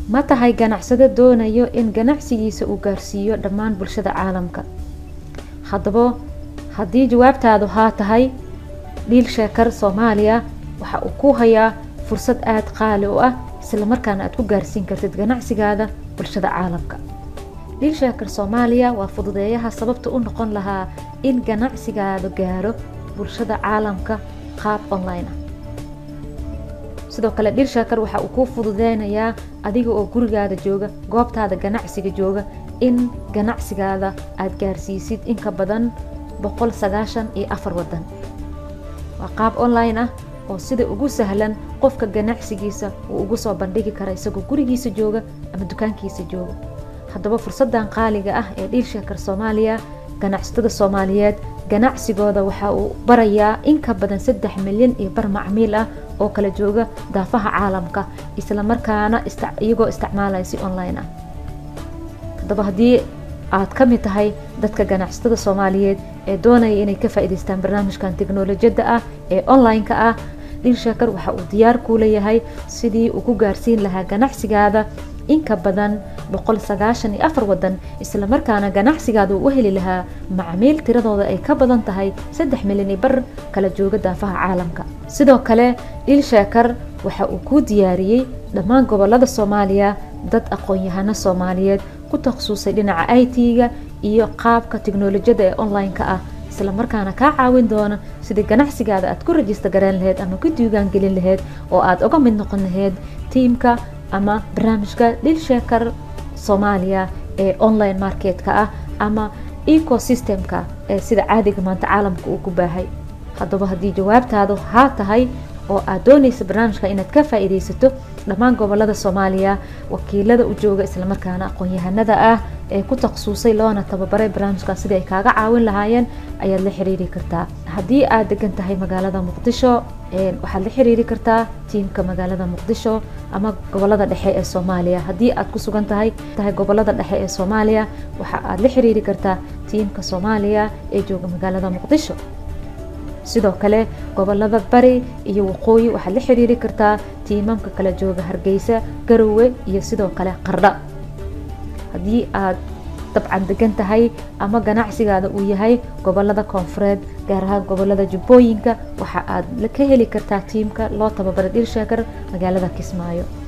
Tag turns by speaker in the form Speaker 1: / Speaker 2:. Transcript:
Speaker 1: ma tahay ganacsado doonayo in ganacsigiisa uu gaarsiiyo dhammaan bulshada caalamka haddaba haddii jawaabtaadu haa tahay dhiil sheekar soomaaliya waxa uu ku hayaa fursad aada qaali u ah islamarkaana aad ku gaarsiin kartid ganacsigaada bulshada caalamka dhiil sheekar soomaaliya waa fududeeyaha sababta u noqon lahaa in ganacsigaada gaaro bulshada caalamka qaab online ah sidoo kale dhiil sheekar waxa uu kuu fududeynayaa adiga oo gurigaada jooga goobtaada ganacsiga jooga in ganacsigaada aada gaarsiisid in ka badan boqol sagaashan iyo afar wadan waa qaab online ah oo sida ugu sahlan qofka ganacsigiisa uu ugu soo bandhigi kara isagoo gurigiisa jooga ama dukaankiisa jooga haddaba fursadan qaaliga ah ee dhiil sheekar soomaaliya ganacsatada soomaaliyeed ganacsigooda waxa uu barayaa in ka badan saddex milyan iyo bar macmiil ah oo kala jooga daafaha caalamka islamarkaana iyagoo isticmaalaya si online ah haddaba haddii aad ka mid tahay dadka ganacsatada soomaaliyeed ee doonaya inay ka faa'iidaystaan barnaamijkan teknolojiyadda ah ee online-ka ah dhiil sheekar waxa uu diyaar kuu leeyahay sidii uu ku gaarsiin lahaa ganacsigaada in ka badan boqol sagaashan iyo afar wadan islamarkaana ganacsigaada uu u heli lahaa macmiil tiradooda ay ka badan tahay saddex milyan iyo bar kala jooga daafaha caalamka sidoo kale dhiil sheekar waxa uu kuu diyaariyey dhammaan gobolada soomaaliya dad aqoon-yahano soomaaliyeed ku takhasusay dhinaca i t-ga iyo qaabka teknolojiyadda ee online-ka ah islamarkaana kaa caawin doona sidii ganacsigaada aad ku rajista gareen laheyd ama ku diiwaan gelin laheyd oo aada uga mid noqon laheyd tiimka ama barnaamijka dhil sheekar soomaaliya ee online marketka ah ama ecosystemka ee sida caadiga maanta caalamka uu ku baahay haddaba haddii jawaabtaadu haa tahay oo aad doonaysa barnaamijka inaad ka faa'iidaysato dhammaan gobolada soomaaliya wakiilada u jooga islamarkaana aqoon-yahanada ah ee ku takhasusay loona tababaray barnaamijkan sidii ay kaaga caawin lahaayeen ayaad la xiriiri kartaa haddii aad degan tahay magaalada muqdisho waxaad la xiriiri kartaa tiimka magaalada muqdisho ama gobolada dhexe ee soomaaliya haddii aad ku sugan tahay tahay gobolada dhexe ee soomaaliya waxa aad la xiriiri kartaa tiimka soomaaliya ee jooga magaalada muqdisho sidoo kale gobolada bari iyo waqooyi waxaad la xiriiri kartaa tiimamka kala jooga hargeysa garowe iyo sidoo kale qardha haddii aad dabcan degan tahay ama ganacsigaada uu yahay gobolada koonfureed gaar ahaan gobolada jubbooyinka waxa aad ka heli kartaa tiimka loo tababaray dhil sheekar magaalada kismaayo